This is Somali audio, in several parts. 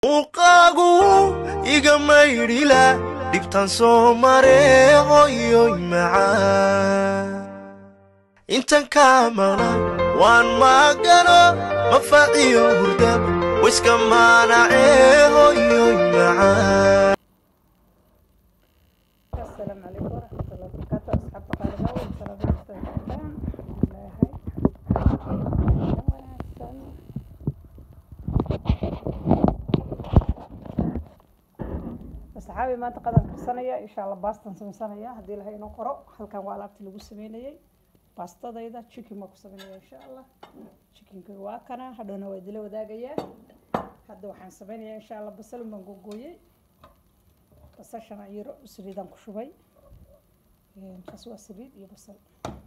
muuqaagu iga maydhila dhibtan soo mare hoyoy macaan intan kaa maqlan waan maagano mafaciyo hurdab wiska maanacee hoyoy macaan السلام عليكم ورحمة الله وبركاته أصحاب قالبا والسلام عليكم asxaabi maanta qadar karsanaya insha allah baastan sameysanaya haddii ilahay inoo qoro halkan waa alaabtii lagu sameynayay baastadayda chicken baa ku sameynaya insha allah chickenka waa kana hadhowna waa idila wadaagayaa hadda waxaan sameynaya insha allah basal baan googooyey basashana yaro saliidaan ku shubay kaas waa saliid iyo basal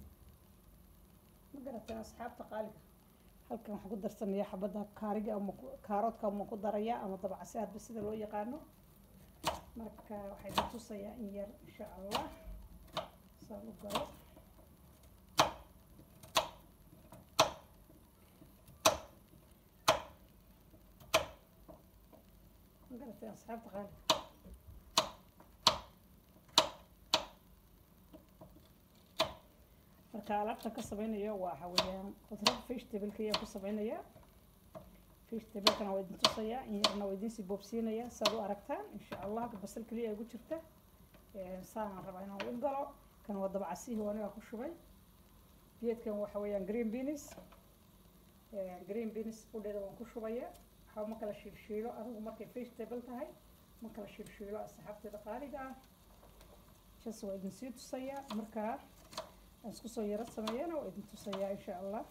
ma garateen asxaabta qaaliga halkan waxaan ku darsamaya xabadda kaariga ama kaaroodka ama ku daraya ama dabcase hadba sida loo yaqaano marka waxay na tusayaa in yar insha allah saan u galo ma garateen asxaabta qaaliga marka alaabtan ka sameynaya waxa weeyaan qudrad vegetable-ka ayaan ku sameynaya vegetable-kana waa idin tusayaa in yarna waa idin sii boobsiinaya saad u aragtaan insha allah basal keliya igu jirta saanaan rabaa inaan u galo kan waa dabcasihii aniga ku shubay geedkan waxa weeyaan green beans green beans qudheeda waan ku shubaya waxba ma kala shiilshiilo adigu markay vegetable tahay ma kala shiilshiilo asxaabteeda qaaliga ah jas waa idin sii tusayaa markaa aan isku soo yaro sameeyana waa idin tusayaa insha allah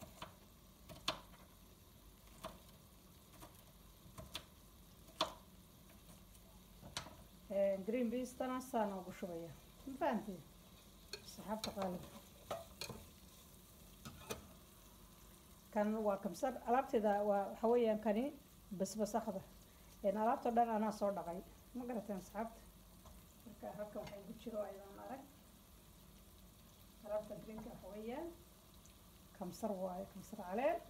green beastana saana ugu shubaya ma fahanteen saxaabta qaaliga kan waa kamsar alaabteeda waa waxa weeyaan kani basbasakda alaabta dhan anaa soo dhaqay ma garateen asxaabta marka halkan waxay ku jiro ayadaan arag alaabta greenka waxa weeyaan kamsar waayo kamsar caleen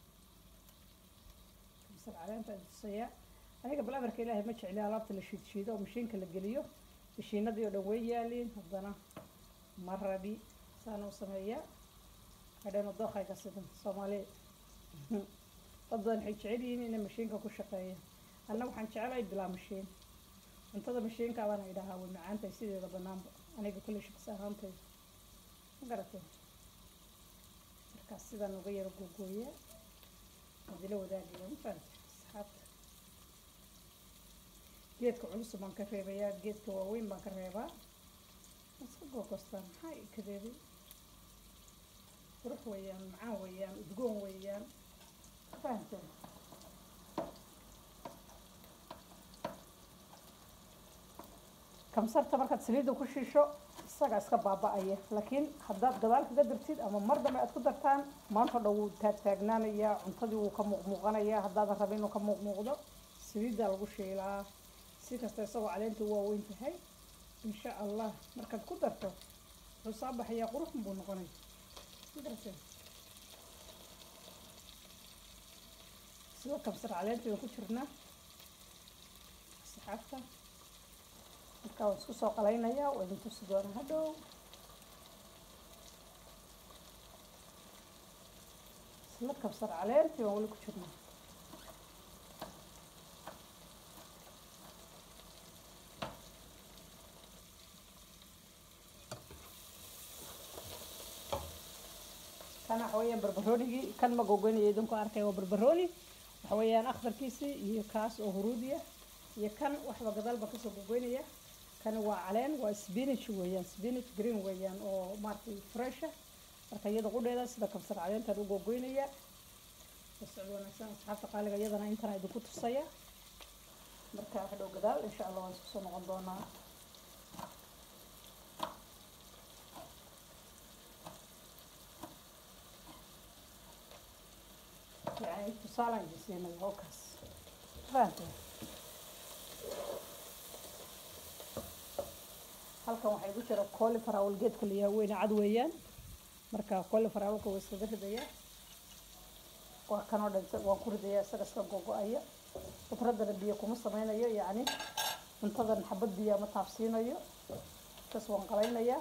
kamsar caleenta tusaya aniga bal amarka ilaahay ma jecli alaabta la shiidshiido oo mashiinka la geliyo mashiinadii oo dhan way yaaliin haddana ma rabi saana u sameeya hadheenu dookayga sidan soomaali dad badan waxay jecel yihiin inay mashiinka ku shaqeeyaan anna waxaan jecelahay bilaa mashiin cuntada mashiinka abaan idhahaa way macaantahay sideeda banaanba aniga kulle shaqsi ahaantayda ma garateen markaas sidaan uga yaro googooya adila wadaagaya ma fahamte asxaabta geedka culus baan ka reebayaa geedka waaweyn baan ka reebaa iska googostaan maxaa i kadeeday qurux weeyaan macaan weeyaan udgoon weeyaan ma fahamteen kamsarta markaad saliidda ku shiisho isaga iska baaba-aya laakiin haddaad gadaal kaga dartid ama mar dambe aad ku dartaan maanta dhan wuu taagtaagnaanayaa cuntadii wuu ka muuqmuuqanayaa haddaadan rabin inuu ka muuqmuuqdo saliiddaa lagu shiilaa si kasta isagoo caleenta waaweyn tahay insha allah markaad ku darto wuxuu soo baxayaa quruxun buu noqonaya magarate sida kamsar caleenta waan ku jirnaa saxaabta markaa waan isku soo qalaynayaa waa idin tusi doonaa hadhow isla kabsar caleentii waan weli ku jirnaa kan waxa weeyaan barbaroonigii kan ma gogoynaya idinku arkay waa barbarooni waxa weeyaan akhdarkiisii iyo kaas oo huruudiya iyo kan waxba gadaal baan kasoo gogoynaya kan waa caleen waa spinach weeyaan spinach green weeyaan oo maaragtay fresha marka iyada qudheeda sida kabsar caleentaan u gogoynaya socod wanaagsan asxaabta qaaliga iyadana intana idinku tusaya marka hadhow gadaal insha allah waan isku soo noqon doonaa يعني tusaalaan jisiinay hookaas fahamtay halkan waxaa igu jira colifrawl geedka la yaha weyne cad weeyaan marka colifrawlka waa iskaga ridayaa waa kanoo dhan waan ku ridayaa isaga iska gogo-aya khudradana biyo kuma sameynayo yacni cuntadan xabad biyo ma taabsiinayo kas waan qalaynayaa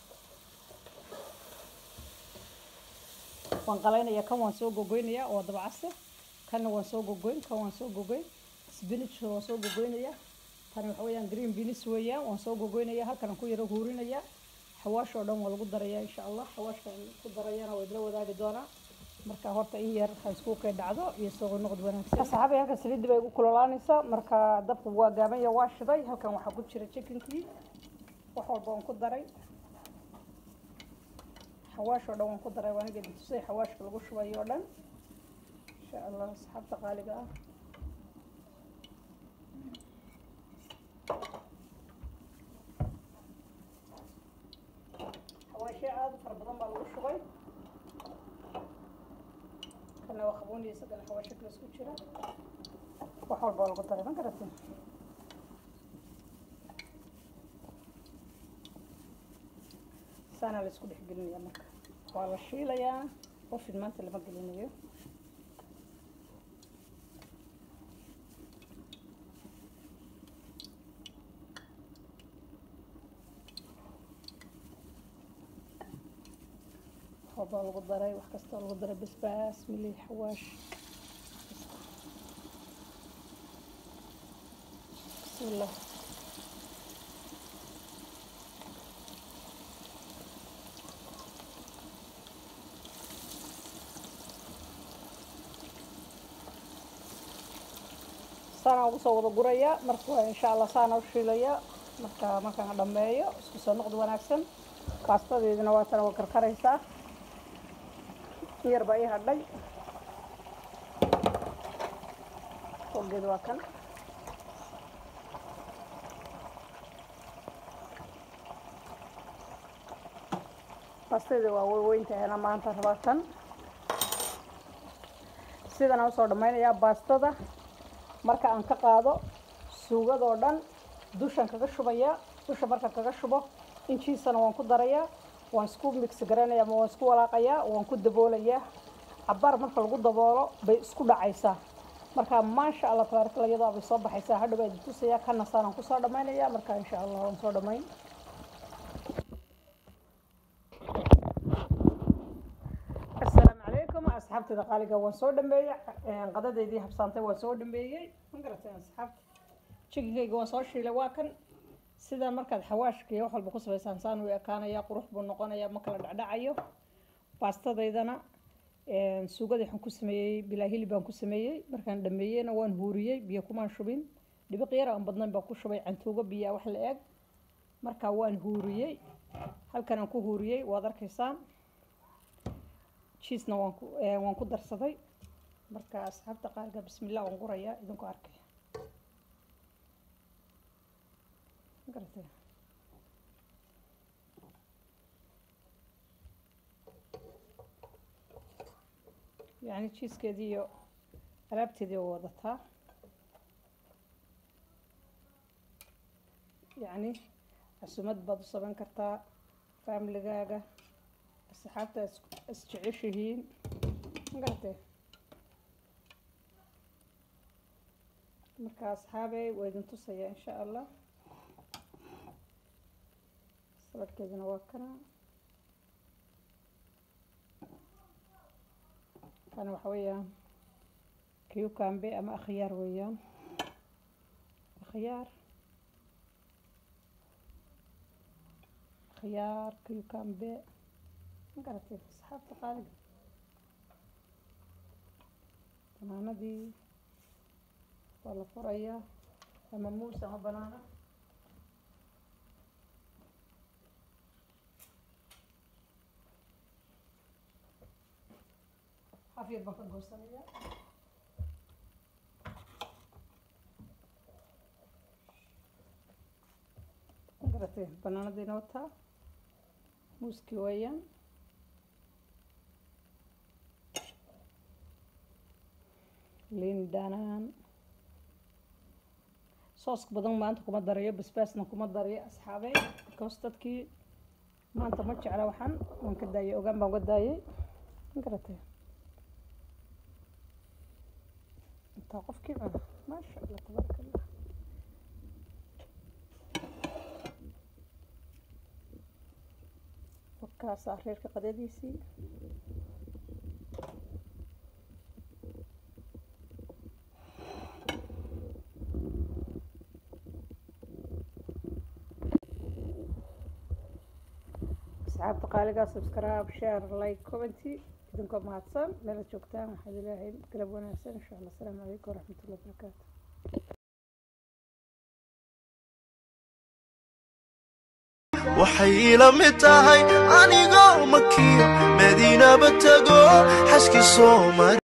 waan qalaynaya kan waan soo gogoynayaa oo dabacase kanna waan soo gogoyn kan waan soo gogoyn spinachka waan soo gogoynaya tani waxa weeyaan green beans weeyaan waan soo gogoynaya halkan aan ku yaro huurinaya xawaash oo dhan waa lagu darayaa insha allah xawaashka aan ku darayana waa idla wadaagi doonaa marka horta in yar ha isku kay dhacdo iyo soo noqod wanaagsan saxaabay halkan saliidda bay igu kululaanaysaa marka dabku waa gaaban ya waa shiday halkan waxaa ku jira chickenkii wax walba waan ku daray xawaash oo dhan waan ku daray waan gedi tusay xawaashka lagu shubayo oo dhan insha allah asxaabta qaaliga ah xawaashyo aada u fara badan baa lagu shubay kana waa qabooniya isagana xawaashyo kale isku jira wax walba waa lagu daray ma garatin saana la isku dhex gelinaya marka waa la shiilayaa qofin maanta lama gelinayo waxbaa lagu daray wax kastoo lagu daray basbaas milix xawaash bismillah saana ugu soo wada guraya marka insha allah saana u shiilaya marka markaan dhameeyo isku soo noqdo wanaagsan baastadeedina waa tana waa karkaraysaa yar baa ii hadhay fogeed waa kan baastadeeda waa weyweyntaana maanta rabaa tan sidan aan usoo dhammaynayaa baastada marka aan ka qaado suugadoo dhan dushan kaga shubaya dusha marka kaga shubo injiisana waan ku darayaa waan isku mix garanaya ama waan isku walaaqayaa waan ku daboolayaa cabaar marka lagu daboolo bay isku dhacaysaa marka maasha allah tabaarkala iyadoo bay soo baxaysaa hadhow baa idin tusayaa kana saanaan kusoo dhammaynaya marka insha allah waan soo dhammayn asalaamu calaykum asxaabtayda qaaliga waan soo dhameeyey qadadeydii habsaantay waan soo dhameeyey ma garateen asxaabta jikinkayga waan soo shiilay waa kan sidaa markaad xawaashka iyo wax walba ku samaysaan saan uu ekaanaya qurux buu noqonaya ma kala dhacdhacayo baastadaydana suugadii waxaan ku sameeyey bilaa hilib baan ku sameeyey markaan dhameeyeyna waan huuriyey biyo kumaan shubin dhibiq yar aan badnayn baan ku shubay cantuugo biyaa wax la eg markaa waan huuriyey halkan aan ku huuriyey waad arkaysaan jiisna waan ku waan ku darsaday marka asxaabta qaarka bismillah waan gurayaa idinku arkaya garatay yacni jiiskeedii iyo alaabteedii waa wadataa yacni cusumad baad u samayn kartaa faamiligaaga asxaabta is jeceshihiin garatay marka asxaabey waa idin tusaya insha allah saladkeedina waa kana kana waxa weeyaan cucumbe ama akhyaar weeyaan akhyaar akhyaar cucumbe ma garatay asxaabta qaaliga banaanadii waa la furayaa ama muus ama banaana xafyar baan ka goosanaya garatay banaanadiina wataa muuskii weeyaan liin dhanaan sooska badan maanta kuma darayo basbaasna kuma darayo asxaabey because dadkii maanta ma jecla waxaan waan ka daayay ogaan baan uga daayay garatay intaa qofkii cuna maasha allah tabaaraka allah warkaasaa reerka qadadiisii asxaabta qaaligaa subscribe share like commenty idinkoo mahadsan meelaad joogtaan waxaad ilaahay galab wanaagsan insha allah asalaamu calaykum waraxmatullahi wabarakaatu waxay ila mid tahay anigoo makiyo madiinaba tago xaskii soo mari